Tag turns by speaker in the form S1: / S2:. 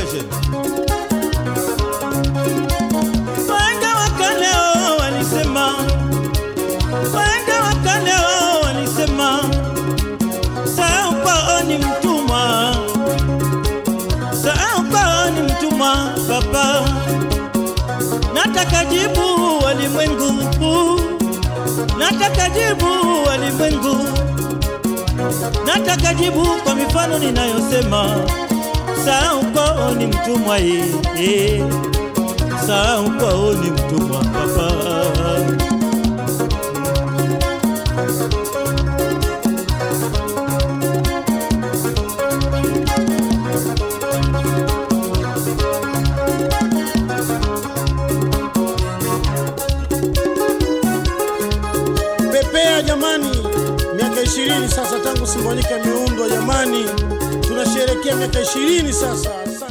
S1: Eugene.
S2: Wahenga wa kale walisema, wahenga wa kale walisema, sahau kwao ni mtumwa, sahau kwao ni mtumwa. Baba, nataka jibu walimwengu, nataka jibu walimwengu, nataka jibu kwa mifano ninayosema, sahau kwao ni mtumwa yeye sahau kwao ni mtumwa baba.
S3: Pepea jamani, miaka ishirini sasa tangu Simbonyika imeundwa jamani, tunasherehekea miaka ishirini sasa.